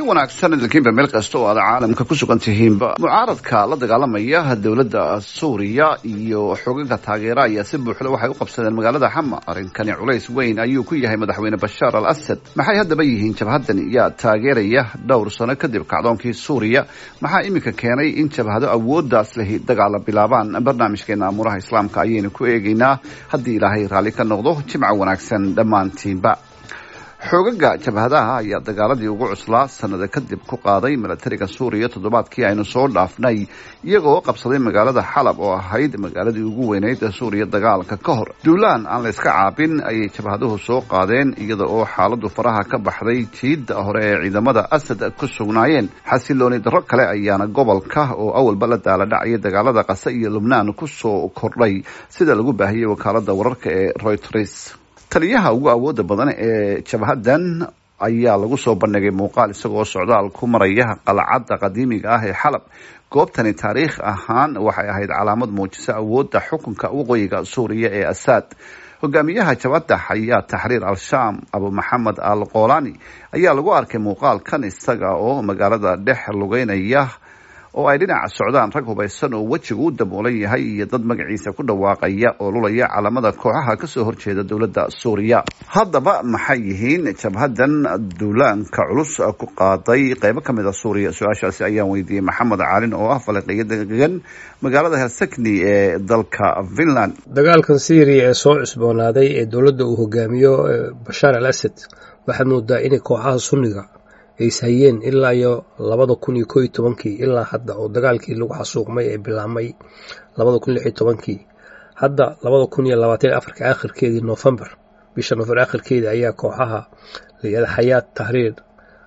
wanaagsan idinkiinba meel kasta oo aad caalamka ku sugan tihiinba mucaaradka la dagaalamaya dowladda suuriya iyo xogaga taageera ayaa si buuxda waxay u qabsadeen magaalada xama arrinkani culays weyn ayuu ku yahay madaxweyne bashaar al asad maxay haddaba yihiin jabhadan yaa taageeraya dhowr sano kadib kacdoonkii suuriya maxaa iminka keenay in jabhado awooddaas lehi dagaala bilaabaan barnaamijkeena amuuraha islaamka ayaynu ku eegaynaa haddii ilaahay raalli ka noqdo jimco wanaagsan dhammaantiinba xoogaga jabhadaha ayaa dagaaladii ugu cuslaa sanada kadib ku qaaday milatariga suuriya toddobaadkii aynu soo dhaafnay iyagoo qabsaday magaalada xalab oo ahayd magaaladii ugu weyneyd ee suuriya dagaalka ka hor duulaan aan layska caabin ayay jabhaduhu soo qaadeen iyada oo xaaladu faraha ka baxday jiidda hore ee ciidamada asad ku sugnaayeen xasilooni darro kale ayaana gobolka oo awalba la daala dhacaya dagaalada qase iyo lubnaan kusoo kordhay sida lagu baahiyey wakaalada wararka ee royters taliyaha ugu awooda badan ee jabhadan ayaa lagu soo bandhigay muuqaal isagoo socdaal ku maraya qalcadda qadiimiga ah ee xalab goobtani taariikh ahaan waxay ahayd calaamad muujisa awoodda xukunka waqooyiga suuriya ee asaad hogaamiyaha jabhadda xayaa taxriir al-shaam abu maxamed al kolani ayaa lagu arkay muuqaalkan isaga oo magaalada dhex lugeynaya oo ay dhinaca socdaan rag hubaysan oo wejigu u daboolan yahay iyo dad magaciisa ku dhawaaqaya oo lulaya calamada kooxaha kasoo horjeeda dowladda suuriya haddaba maxay yihiin jabhadan duulaanka culus ku qaaday qeybo ka mid a suuriya su-aashaasi ayaan weydiiyey maxamed caalin oo ah faliqiyo degan magaalada helsikni ee dalka finland dagaalkan syriya ee soo cusboonaaday ee dowladda uu hogaamiyo bashaar al asad waxaad moodaa inay kooxaha sunniga ay ishayeen ilaa iyo labada kun iyo koo iyo tobankii ilaa hadda oo dagaalkii lagu xasuuqmay ee bilaabmay labada kun lix iyo tobankii hadda labada kun iyo labaatan iyo afarka akhirkeedii noofembar bisha noofembar akhirkeedii ayaa kooxaha layihahda xayaat tahriir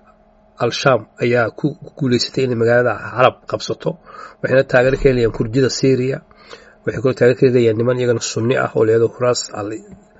al-shaam ayaa ku guuleysatay inay magaalada xalab qabsato waxayna taageero ka helayaan kurdida syriya waxay kaloo taageero ka helayaan niman iyagana sunni ah oo layihahdo huraas al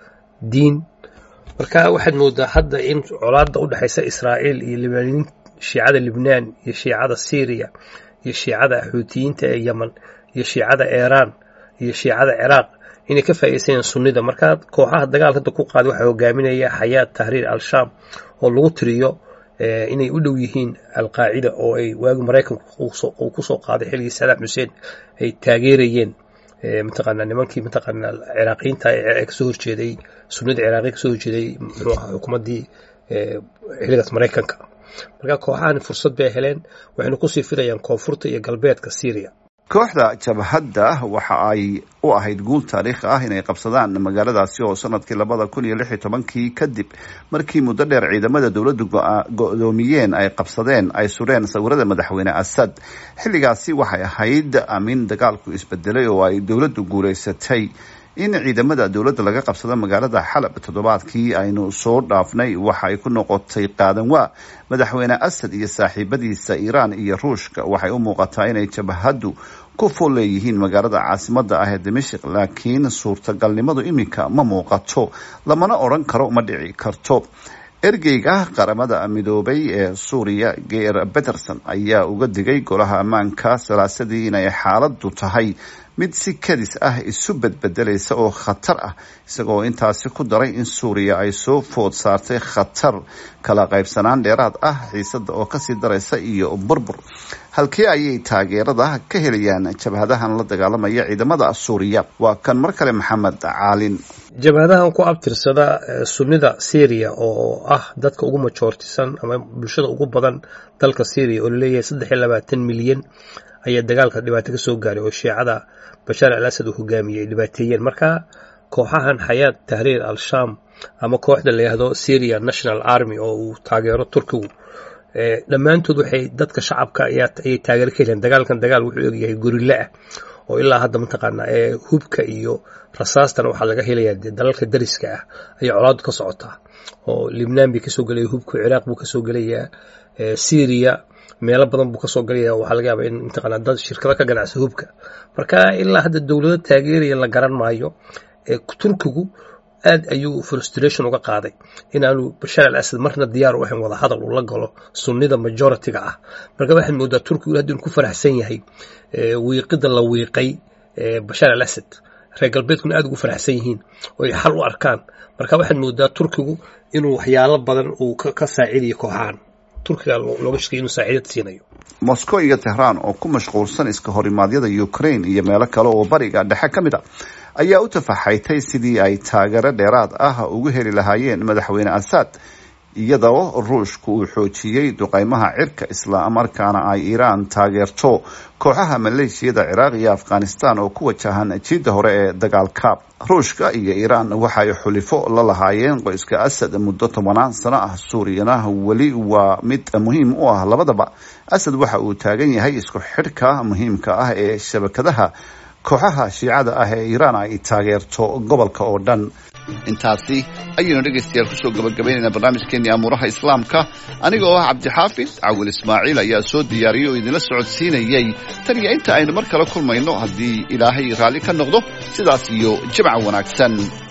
diin marka waxaad moodaa hadda in colaada u dhexaysa israa'iil iyo libnaaniyiin shiicada libnaan iyo shiicada syriya iyo shiicada xuutiyiinta ee yemen iyo shiicada iiraan iyo shiicada ciraaq inay ka faa'iidaysanayaan sunnida marka kooxaha dagaalka hadda ku qaaday waxaa hogaaminaya xayaat tahriir al-shaam oo lagu tiriyo inay u dhow yihiin alqaacida oo ay waagi maraykanku uu kusoo qaaday xilligii sadaam xuseen ay taageerayeen mataqaanaa nimankii mataqaanaa ciraaqiyiinta ee kasoo horjeeday sunnada ciraaqiya kasoo horjeeday muxuu ahaa xukuumaddii xilligaas maraykanka marka kooxahani fursad bay heleen waxayna kusii filayaan koonfurta iyo galbeedka syriya kooxda jabhadda waxa ay u ahayd guul taariikhi ah inay qabsadaan magaaladaasi oo sanadkii labada kun iyo lix iyo tobankii kadib markii muddo dheer ciidamada dowladdu go-doomiyeen ay qabsadeen ay sureen sawirada madaxweyne asad xilligaasi waxay ahayd amin dagaalku isbedelay oo ay dowladdu guulaysatay in ciidamada dowladda laga qabsado magaalada xalab toddobaadkii aynu soo dhaafnay waxa ay ku noqotay qaadan waa madaxweyne asad iyo saaxiibadiisa iiraan iyo ruushka waxay u muuqataa inay jabhaddu ku fool leeyihiin magaalada caasimada ah ee dimashik laakiin suurtagalnimadu iminka ma muuqato lamana odran karo ma dhici karto ergeyga qaramada midoobay ee suuriya geer peterson ayaa uga digay golaha ammaanka salaasadii inay xaaladdu tahay mid si kadis ah isu bedbedelaysa oo khatar ah isagoo intaasi ku daray in suuriya ay soo food saartay khatar kala qaybsanaan dheeraad ah xiisada oo kasii daraysa iyo burbur halkee ayay taageerada ka helayaan jabhadahan la dagaalamaya ciidamada suuriya waa kan mar kale maxamed caalin jabhadahan ku abtirsada sunnida syriya oo ah dadka ugu majoortisan ama bulshada ugu badan dalka syriya oo laleeyahay saddex iyo labaatan milyan ayaa dagaalka dhibaato ka soo gaaray oo shiicada bashaar al asad uu hogaamiyey ay dhibaateeyeen marka kooxahan xayaat tahriir al-shaam ama kooxda la yihahdo syria national army oo uu taageero turkigu dhammaantood waxay dadka shacabka ayay taageero ka heleen dagaalkan dagaal wuxuu egyahay gorille ah oo ilaa hadda mataqaanaa ee hubka iyo rasaastana waxaa laga helayaa dee dalalka dariska ah ayay colaadu ka socotaa oo libnaan bay kasoo gelaya hubka ciraaq buu kasoo gelayaa syria meelo badan buu kasoo galaya waxaa laga yaaba in mataqaanaa dad shirkado ka ganacsa hubka marka ilaa hadda dowlado taageeraya la garan maayo turkigu aad ayuu frustration uga qaaday inaanu bashaar al asad marna diyaar u ahayn wada hadal uu la galo sunnida majoritiga ah marka waxaad moodaa turkigu hadda inu ku faraxsan yahay wiiqida la wiiqay bashaar al asad reer galbeedkuna aad ugu faraxsan yihiin oo ay xal u arkaan marka waxaad moodaa turkigu inuu waxyaalo badan uu ka saacidayo kooxahan turkiga looga shakay inuu saaciidad siinayo moscow iyo tehraan oo ku mashquulsan iska horimaadyada ukraine iyo meelo kale oo bariga dhexe ka mid a ayaa u tafaxaytay sidii ay taageero dheeraad ah ugu heli lahaayeen madaxweyne assad iyadoo ruushku uu xoojiyey duqeymaha cirka isla markaana ay iiraan taageerto kooxaha maleeshiyada ciraaq iyo afghanistan oo ku wajahan jiidda hore ee dagaalka ruushka iyo iiraan waxay xulifo la lahaayeen qoyska asad muddo tobanaan sano ah suuriyana weli waa mid muhiim u ah labadaba asad waxa uu taagan yahay isku xidhka muhiimka ah ee shabakadaha kooxaha shiicada ah ee iiraan ay taageerto gobolka oo dhan intaasi ayaynu dhegaystayaal kusoo gabagabaynaynaa barnaamijkeenii amuuraha islaamka aniga oo ah cabdixaafid cawil ismaaciil ayaa soo diyaariyey oo idinla socodsiinayey tan iyo inta aynu mar kale kulmayno haddii ilaahay raalli ka noqdo sidaas iyo jimca wanaagsan